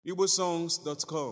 igbosongs.com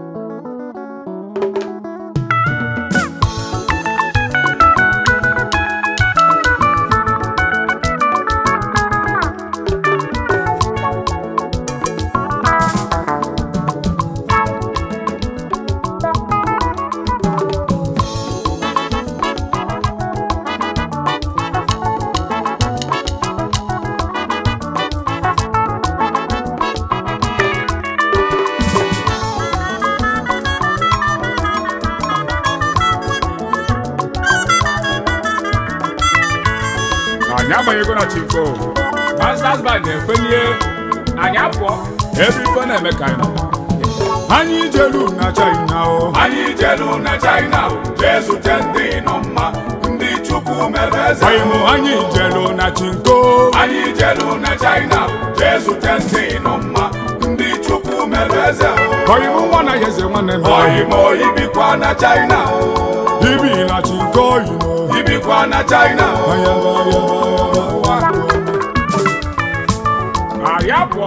anyị abanyego na chiko masters band na-efenie anyị apụọ ebe ife na-eme ka anyị nọ anyị jelu na china o anyị jelu na china jee zute ndị nọ mma ndị chukwu mere eze anyị mụ anyị jelu na chinko anyị jelu na china jee zute ndị nọ mma ndị chukwu mere eze anyị mụ nwa na eze nwanne m oyimo ibikwa na china ibi na chinko yino ibikwa na china anyị apụọ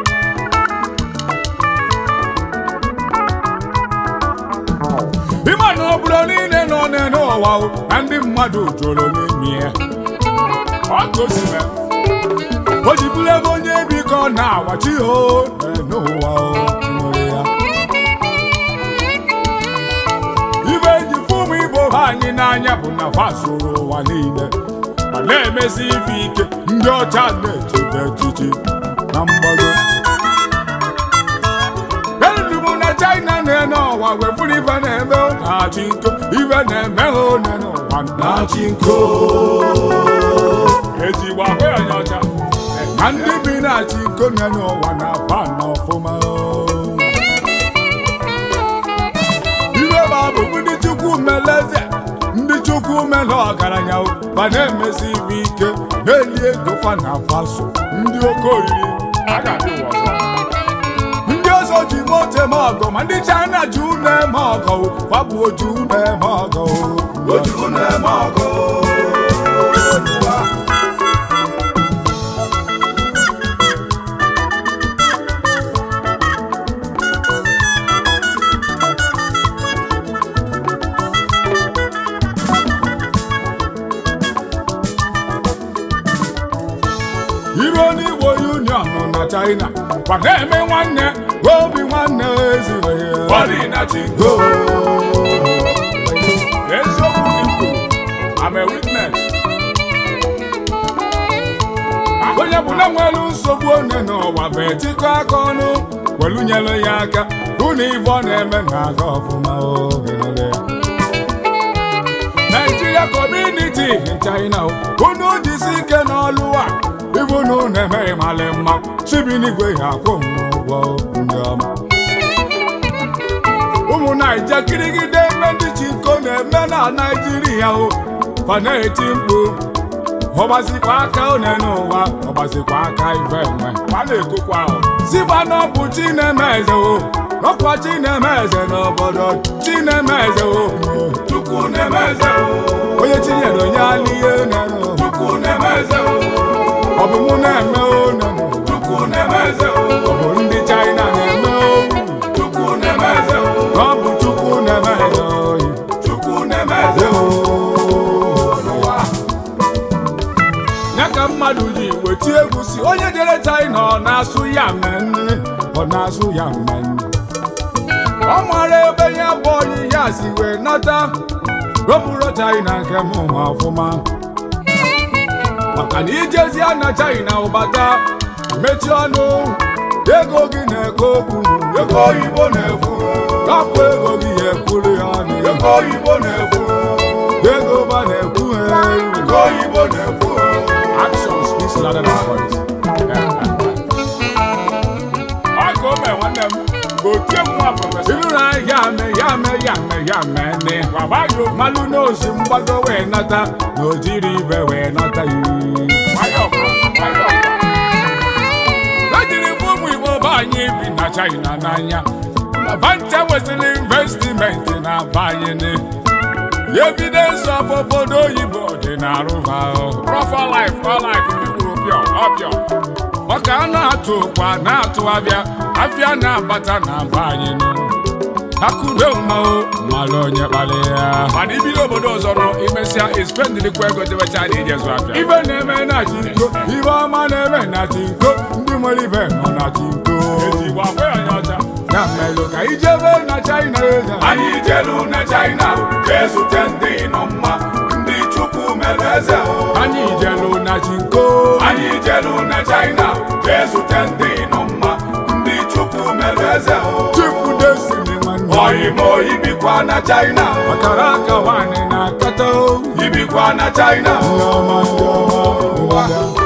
ịma na obodo niile nọ n'ụwa o, na ndị mmadụ jụrụ n'ime ya ọ gosime o ji bụrụ ebe onye biko na-awachi o n'ụwa o nwere ya ibe eji fụmụ igbo ha anyị n'anya bụ na fa zụrụ ụwa niile ma na-emesi ife ike ndị ọcha na-echebe echichi na mgbago elubu na china na-ene ọwa wefuru ife na-eme na-achị nko ife na-eme ha one n'ụwa na-achị nko ezigbo ahụ ya onye ọcha na ndị bi na-achị nko na-enye ụwa na fa na ọfụma iwe bụ abụbụ ndị chukwu meleze ndị chukwu mele ọgaranya o, fa na-emesi ife ike na-eli ego fa na faso ndị oke oriri a ga-adị ụwa ọzọ ndị ọzọ ji moto eme ọgọ ma ndị china ji ụlọ eme ọgọ o, fa bụ oji ụlọ eme ọgọ o. ojukwu na-eme ọgụ iro n'igbo union na china kwa na-eme nwanne obi nwanne ezighi ya bọdị na chinko eziokwu gị kwuru I'm a witness onye bụ na nwere nsogbu onye n'ụwa bụ etikọ aka ọnụ welu nyere ya aka hụ na ife ọ na-eme na-aga ọfụma oge niile. Nigeria community in China unu jisi ike n'ọlụ a ibu na unu emeghị malị mma chibinigwe ya akwụ m ụgwọ ndị ọma ụmụ naija kirigide ebe ndị chinko na-eme na naijiria o fa na-eti mkpu ọgbazikwa aka one n'ụwa ọgbazikwa aka ife enwe fa na-ekokwa ahụ sifa na ọ bụ chinemeze o ọkwa chinemeze n'obodo chinemeze o chukwu na-eme eze onye chinyere onye alịhe nene chukwu na-eme eze ọ bụ mụ na-eme o nene chukwu na-eme eze ọ bụ ndị china na-eme o chukwu na-eme eze ọ bụ chukwu na-eme ya oyi chukwu na-eme eze n'ụwa ya ka mmadụ ji weti egwu si onye jere china ọ na-asụ ya mmenne ọ na-asụ ya mmenne ọ mara ebe ya bụ onye ya si wee nata ropụrụ china nke m nwa ọfụma maka na ijezia na china ụbata mechie ọnụ ego gị na-eke okwu ego oyibo na-ekwu rapụ ego gị ya ekwuru ya ọnụ ego oyibo na-ekwu ego ba na-ekwu ha ego oyibo na-ekwu Action speaks louder than voice. Ọ ka o mee nwanne m bụ otu egwu nwa prọfesọ. Ilu na ya me ya me ya me ya me ne. Wabayo malụ n'ozi mgbago wee nata na o jiri ibe wee nata yi. Nwayọọ kwa, nwayọọ kwa. Ejiri m ụmụ Igbo be anyị bi na China n'anya. Na bancha nwesịrị investimenti na be anyị ni. evidence of obodo oyibo dị na arụva profile life all life ndị kwuru pịọ ọpịọ ọka a na-atụ ụkwa na-atụ abịa afịa na-abata na be anyị nụ akụde mmao mmalụ onye kpali ya mana ibido obodo ọzọ nọ imesịa ispendịlikwa ego debecha na ijezu afịa ibe na-eme na chinko ibe ọma na-eme na chinko ndị nwere ibe nọ na chinko ezigbo akwa ya onye ọcha ya melụ ka ijebe na china eze anyị jelu na china jee zute ndị nọ mma ndị chukwu mere eze o. anyị jelu na chinko anyị jelu na china jee zute ndị nọ mma ndị chukwu mere eze o. chifu destiny nwanne oyimo ibikwa na china ọkara aka nwanyị na-akata o. ibikwa na china ndị ọma ndị ọma ndị ọma.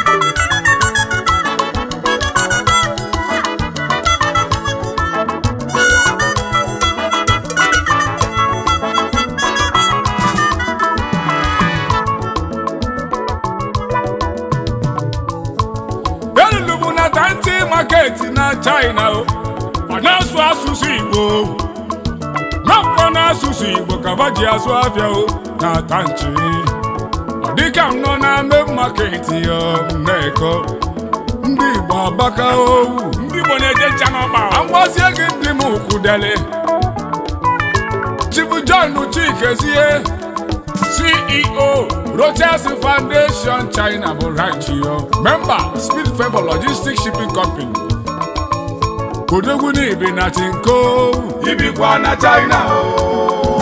Elubu na tanti market na China o ọ na-asụ asụsụ Igbo n'afọ na-asụsụ Igbo ka ba ji asụ afịa o na tanchi ọ dịka m nọ na main market ya Nneko ndị Igbo agbaka owu ndị igbo na-eje ncha n'ọgba agbazie gị ndị m kwudele Chifu John Chikezie CEO Rochas Foundation China bụ ranch yo member Speed Favor Logistics Shipping Company Odogwu n'ibi na Chinko ibikwa na china o.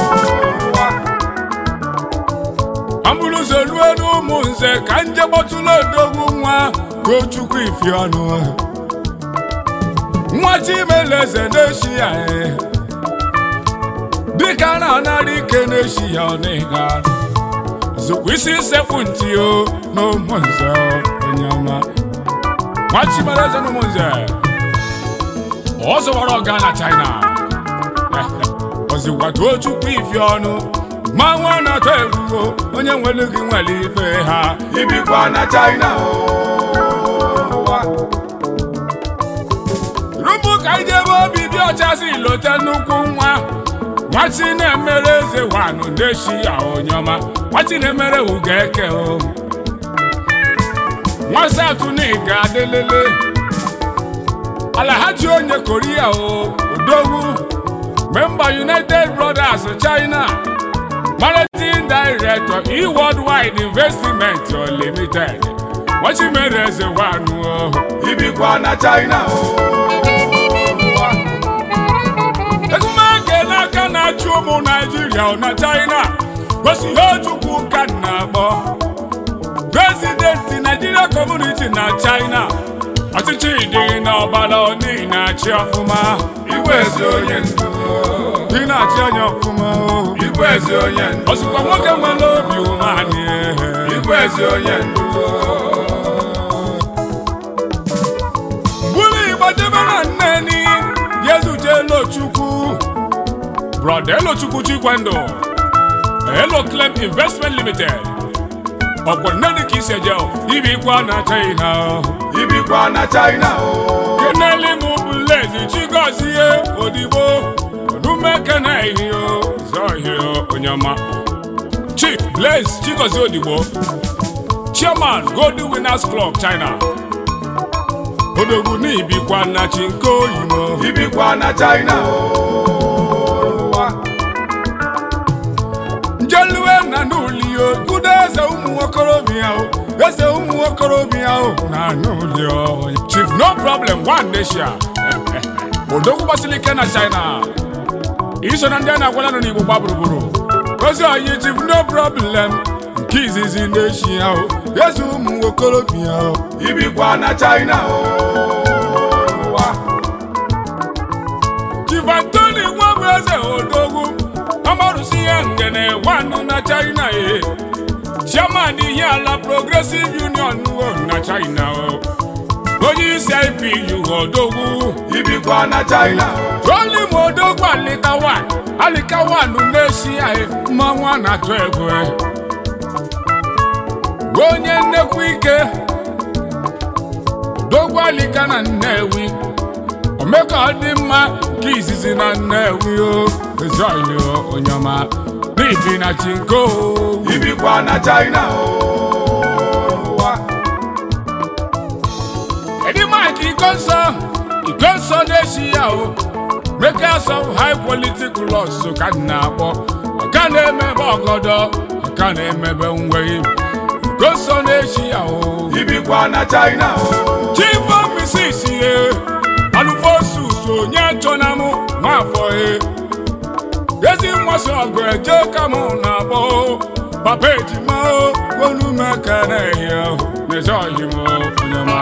ambụrụzọ rue n'ụmụ nze ka nje kpọtụrụ odogwu nwa Tochukwu Ifiọnụ nwa Chimeleze na-eshi ya e. dịka na anara ike na-eshi ya ọnịga zụkwa isi sekpu ntị o n'ụmụ nze onye ọma nwa Chimeleze na ụmụ nze ọ zọwara ọga na China ozikwa Tochukwu Ifiọnụ ma nwa na-atọ egwugo onye nwere gị nwere ife ha ibikwa na china o. rupu ka anyị jebe obi dị ọcha si lote nnukwu nwa nwachi na-emere eze wanụ na-eshi ya onye ọma nwachi na-emere ugo eke o nwa satụ na ịga adịlele alahaji onye koria o odogwu memba united brothers china managing director e worldwide investment limited nwachi mere eze wanụ o ibikwa na china o. egumeke n'aka na-achị ụmụ naijiria na china gosi ihe chukwu ka m na-akpọ prezidenti naijiria kọmuniti na china ọchịchị dị n'ọbara ọdị na-achị ọfụma igwe ezi onye ndu dị na-achị anya ọfụma o. igwe ezi onye ndu ọsịkwa nwoke nwere obi umeanị igwe ezi onye ndu bụrụ igbo debe na nneni ya ezute elochukwu brọda elochukwu chikwendụ elo clem investment limited ọkwọ nnedi ka isi eje ibikwa na china ibikwa na china o. keneli mụ bụ lezi chigozie odigbo odumekene ihio zọhio onyema chief blaze chigozie odigbo chairman golden winners club china odogwu n'ibikwa na chinko oyimo ibikwa na china o. njeluwe na n'ulio kudo eze ụmụ okorobịa o eze ụmụ okorobịa o na n'ulio chief no problem one nation odogwu gbasiri ike na china iso na ndị a na-agwala nọ n'igbo gba gburugburu ozi oyi chief no problem nke izizi na-eshi ya o eze ụmụ okorobịa o ibikwa na china o. chief antoni nwabụ eze odogwu ọmarụsi ya ngene wanụ na china e chairman ihe ala progressive union o na china o onye isi ipu odogwu ibikwa na china o. troli ma odogwu alika wan alika wanụ na-esi ya e mmanwụ a na-atụ egwu e onye nnekwu ike dogwu alika na nnewi ome ka ọ dị mma nke izizi na nnewi o ezoghị o onye ọma n'ibi na chinko ibikwa na china o. iko nsọ iko nsọ na-eshi ya o makers of high quality clothes ka m na-akpọ ọka na-emebe ọgọdọ ọka na-emebe nwei iko nsọ na-eshi ya o ibikwa na china o chief misis ye alufosus onye chọna m nwafọ e ezi mmasị ọgụ eje ka mụ na-akpọ papa ejima o onumekene ya n'ezi ọhịm onyema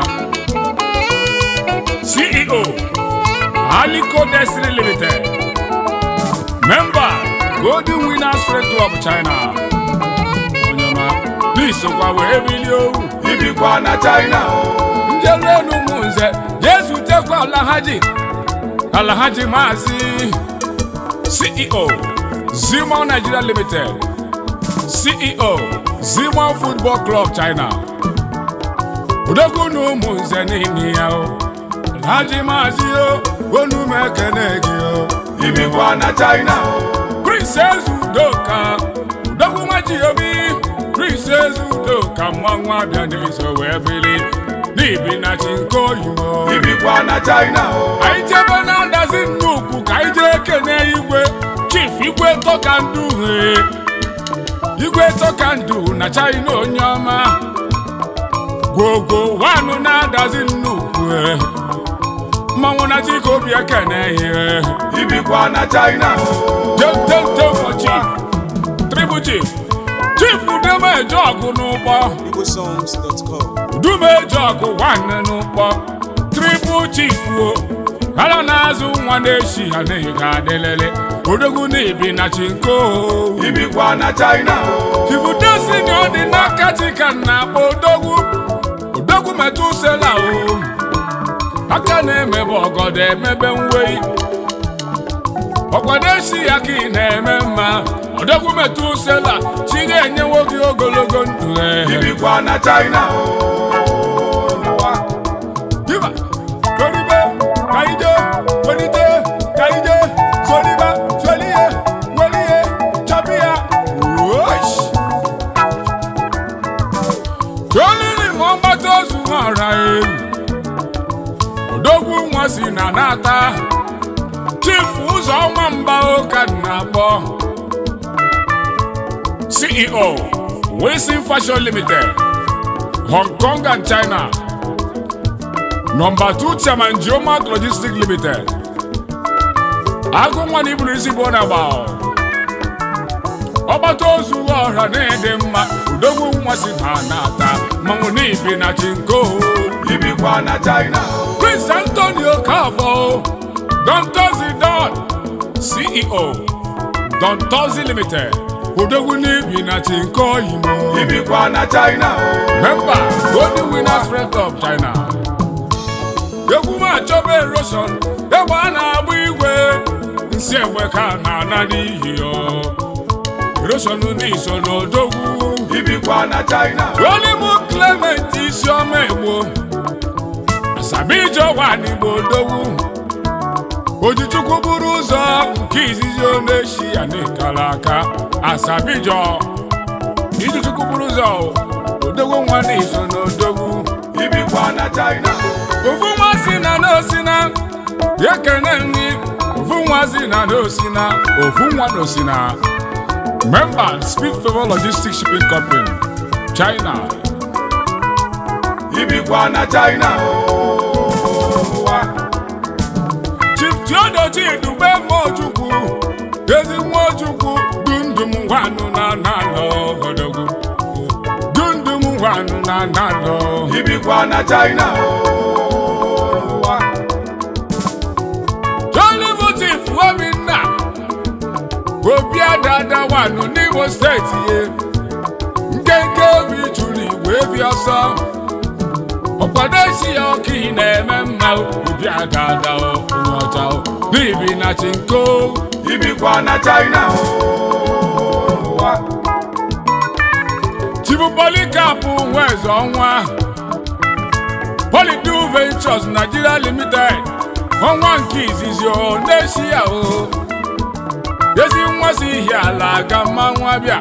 ceo aliko destiny limited member golden winners Friends club china onyema n'isokwa wee bilie owu ibikwa na china o njeruenu ụmụnze jesu tekwa alahaji alahaji maazị ceo zimo nigeria limited ceo zimo football club china odogwu na ụmụnze niile ya o alhaji maazị o onumekene gị o ibikwa na china o princess udoka udogwu nwachiobi princess udoka mmanwụ abịa n'iso wee bili n'ibi na chinkoyimo ibikwa na china o anyị jebe na ndazi nnukwu ka anyị jee kene igwe chief igwe tọka ndụ he igwe tọka ndụ na china onye ọma gwogwo wanụ na-adazi nnukwu he mmanwụ na chike obi ekene ihe ibikwa na china o Temtemtem for chief triple chief chief udemeje ọgụ n'ụgbọ igbosongs.com udumeje ọgụ nwanne n'ụgbọ triple chief o ala na-azụ nwa na-eshi ha n'ihi ga adịlele odogwu na-ebi na chinko ibikwa na china o chifudesi na ọ dị n'aka chika na-akpọ odogwu odogwu metụ sela o aka na-emebe ọgọdọ emebe nwei ọkwado esi ya ka ị na-eme mma odogwu metụ sela chi ga-enyewo gị ogologo ndụ e ibikwa na china o Diba, Toribe, Kaide, Welite, Kaide, Soliba, Solie, Welie, Chabia, Wosh. Tolili mọmgbata ozu ọra ewu. Odogwu nwa si na nata. Chief ụzọ nwamba ụka na-akpọ. CEO, Wilson Fashion Limited, Hong Kong and China. Number two chairman Geomark Logistics Limited. Agụ nwa na iburu isi bụ na agba. Ọgbata ozu ọha na-ede mma udogwu nwa si na na-ata mmanwụ n'ibi na chinko. ibikwa na china o Prince Antonio Kafo, Don Tozi Don, CEO, Don Tozi Limited. Udogwu n'ibi na chinko imo. ibikwa na china o Member Golden Winners Friends of China. egwu m achọba erosion egbe a na-agba igwe nsị egbe ka a na-ana n'ihi ya erosion n'iso n'odogwu ibikwa na china o olimu clement isiọma egbo asabijo wa n'igbo odogwu ojichukwu buru ụzọ nke izizi ọ na-eshi ya n'ikala aka asabijo ijichukwu buru ụzọ odogwu nwa n'iso n'odogwu ibikwa na china o ofu nwa si na n'osina ekene nri ofu nwa si na n'osina ofu nwa n'osina member speed favor logistics shipping company china ibikwa na china o chief theodochi dube mmojukwu ezi mmojukwu dundum nwanụ na nanọ odogwu dundum nwanụ na nanọ ibikwa na china o jolibutif obinna obi adada wanụ n'imo steeti ye nkenke obi jụrụ igwe ebi ọsọ ọkwado esi ya ọka ị na-eme mma obi adada onye ọcha n'ibi na chinko ibikwa na china o chibupolikapụ nweze ọnwa polidu ventures nigeria limited ọnwa nke izizi o na-esi ya o ezi nwa si ihi ala aga mmanwụ abịa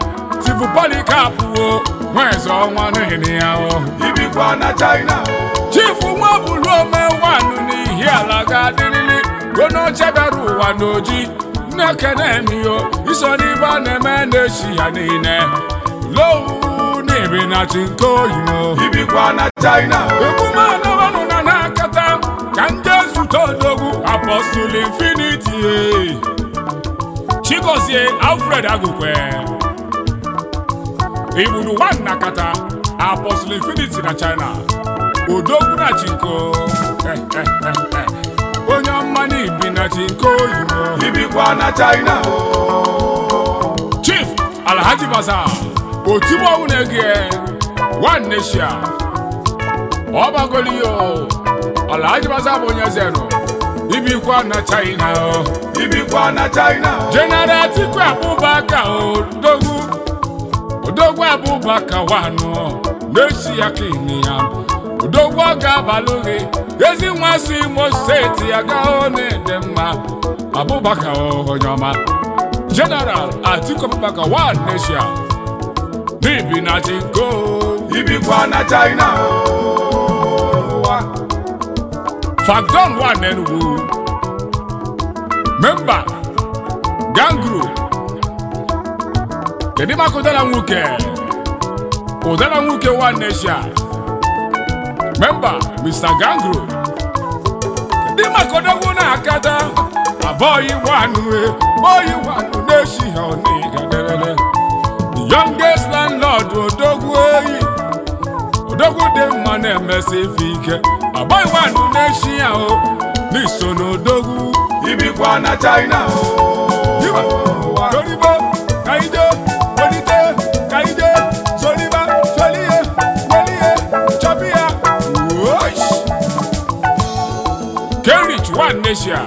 chibupolikapụ o nweze ọnwa n'ihi ya o ibikwa na china o chifu nwa bụrụ ome nwanụ n'ihi ala ga-adịrịrị gonoche bịara ụwa n'oji nnekene emiyo iso n'ibe a na-eme na-echi ya niile lowu n'ibi na chi nke oyimo ibikwa na china ekwumanọwanụ na na-akata ka ndị ezute odogwu apọstụl infiniti chigozie alfred agụkwe igburu nwanna kata apọstụl infiniti na china odogwu na chinko onye ọma n'ibi na chinko oyimo ibikwa na china chief alhaji baza otigbo na-ege one nation ọbagoliyo alhaji baza bụ onye zero ibikwa na china o ibikwa na china general atiku abubakar odogwu odogwu abubakar wanụ n'esi ya kini ya odogwu ọ ga-abalụ gị ezi nwa si imo steeti agaghị na-ede mma abubakar onye ọma general atiku abubakar one nation n'ibi na chinko ibikwa na china Fagdon one Enugu. Member Gangru. Kedu maka ụdara nwoke? Ụdara nwoke one nation. Member Mr. Gangru. Kedu maka odogwu na-akata? Abọghị nwanụ bọghị nwanụ na-eshi ha ọnịgadere. The youngest landlord odogwu eyi. odogwu dị mma na-emesi ife ike agbaghị nwanụ na-eshi ya o n'iso n'odogwu ibikwa na china toribo kaide welite kaide zoliba zolie welie chọbiya wosh kerich one nation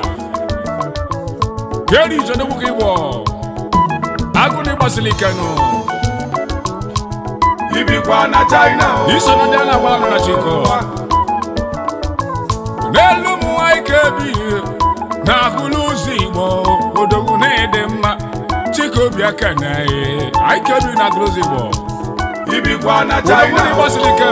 kerich odogwu ka ịgbọ agụ na ịgbasili ike nụ ibikwa na china iso na ndị a na-agbara nọ na chiko n'elu ụmụ nwanyị ka ebighị na-ahụlụ ụzọ igbo odogwu na-ịdị mma chikobi aka na anyị ka ebighị na-agụlụ ụzọ igbo ibikwa na odogwu china na ịgbasiri ike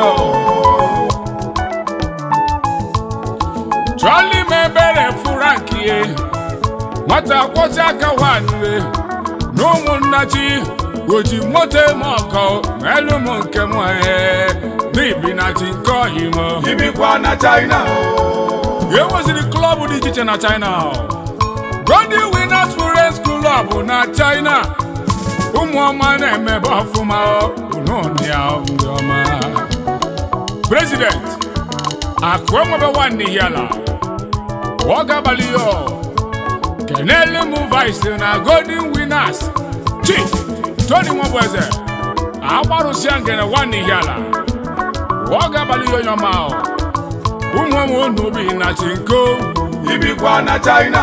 chọọlị m ebere furankie nwata kwọchi aka nwanne na ụmụnna chi oji moto eme ọkọ ma elu m nke m ee n'ibi na chi nke oyimo ibikwa na china enweziri klọb dị iche iche na china golden winners forest club na china ụmụ ọma na-emebe ọfụma ụnụnịa ndị ọma president akụ enwebe nwanne hiala ọ ga-abalị yo kenele m vice na golden winners chief tony nwabụeze agbarụsịa ngene nwanne hiala ọ ga-abalị ya onye ọma ahụ ụmụ ụmụ unu bi na chinko ibikwa na china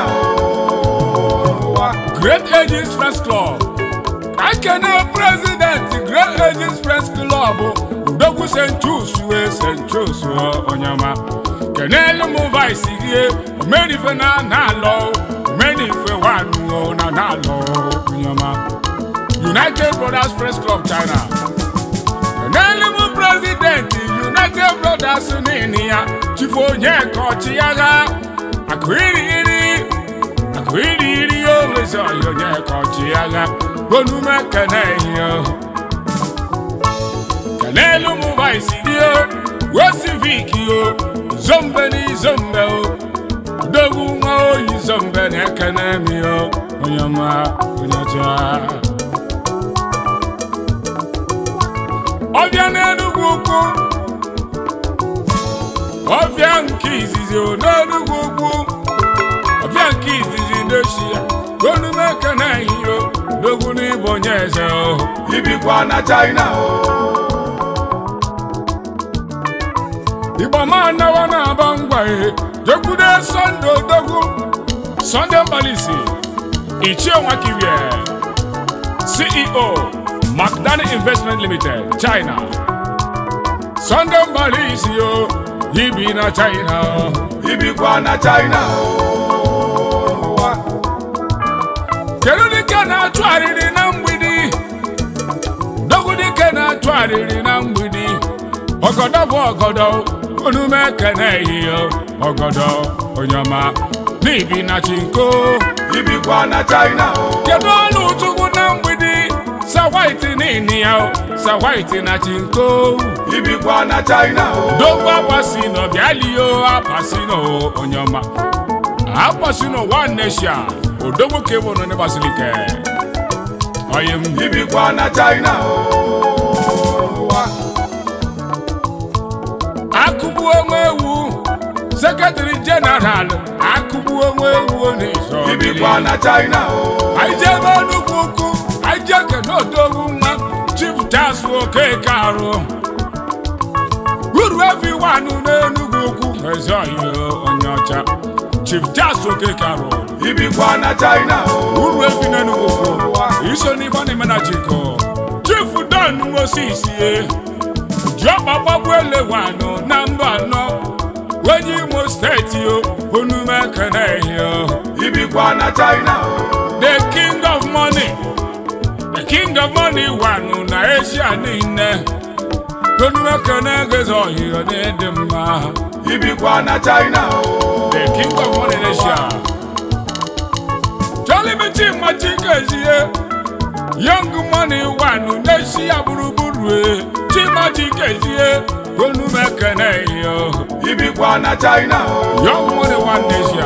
great ages friends club ka ekene president great ages friends club udogwu st jus wee st jus onye ọma kenelu m vice gị omerife na na-alọ omerife wanụ na na-alọ onye ọma united brothers friends club china kenelu m president united brothers nini ya chifu onye ka ọchịagha akụ iri iri akụ iri iri onwezi ọyị onye ka ọchịagha onume kene ihe kenelu m vice gị o wesivik o zombe n'izombe o udogwu nwa oyi zombe na-ekene mi o onye ọma onye ọcha ọbịa n'enugwu ukwu ọbịa nke izizi o n'enugwu ukwu ọbịa nke izizi n'echi ya onume kene ihe o udogwu n'ịbụ onye eze o ibikwa na china igbo ma nawa na-aba ngwa ihe jekwude sọnde odogwu sọnde mbalisi ichie nwakirie ceo macdani investment limited china sọnde mbalisi o ibi na china ibikwa na china kedu dike na-achụ arịrị na mgbidi dogwu dike na-achụ arịrị na mgbidi ọgọdọ bụ ọgọdọ unu m ekene ehihie ọgọdọ onye ọma n'ibi na chinko ibikwa na china o kedu ọnụ chukwu na mgbidi sa white n'ini ya o, sa white na chinko ibikwa na china o dogbo apasino bịalio apasino onye ọma apasino one nation odogbo ka ewuru ndị basilike oyi m ibikwa na china o akụgbu onwe ewu sekretari jeneral akụgbu onwe ewu n'iso ibikwa na china o anyị jee ebe nnukwu ukwu anyị jee kene odogwu nwa chief tas okeke arụ uru evi wanụ n'enugwu ukwu ezi ọhịa onye ọcha chief tas okeke arụ ibikwa na china o uru evi n'enugwu ukwu iso n'ibe ọ na-eme na chiko chief don moses ye jiọkpa gbagbu ele wanụ na mba anọ onye imo steeti o onume kene ehio ibikwa na china o the king of money the king of money wanụ na asia niile tonuekene geze ọhịa n'ịdị mma ibikwa na china o the king of money in asia jolibiti machikezie young money wanụ n'asia gburugburu e chimachikezie onumekene ihe ibikwa na china o young money one asia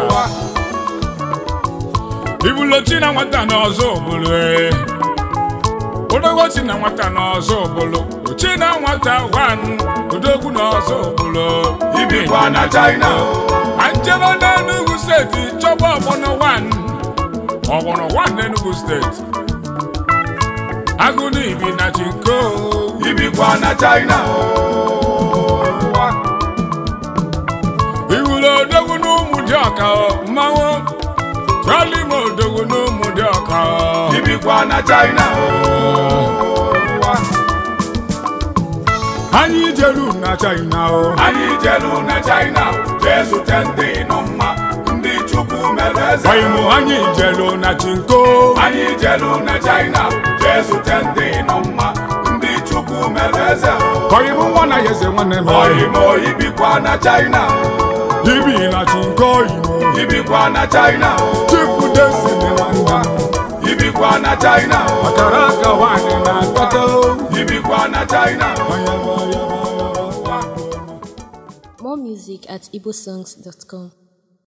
ibulochi na nwata n'ọzọ obodo e odogochi na nwata n'ọzọ obodo ochi na nwata wanụ odogwu n'ọzọ obodo ibikwa na china o anjebe n'enugu steeti chọba ọgbọnọ wan ọgbọnọ wan n'enugu steeti agụ n'ibi na chinko ibikwa na china o iwuru odogwu n'ụmụ dị ọka mmanwụ chọli m odogwu n'ụmụ dị ọka ibikwa na china o anyị jeru na china o anyị jelu na china jee zute ndị nọ mma ndị chukwu mere eze ọyịmụ anyị jelu na chinko anyị jelu na china jee zute ndị nọ mma ndị chukwu mere eze ọyịmụ nwa na yeze nwanne m oyimo ibikwa na china ibi na chinko imo ibikwa na china chifu desi dị nwanne m ibikwa na china ọkara aka nwanyị na-akpata ibikwa na china onye More music at igbosongs.com.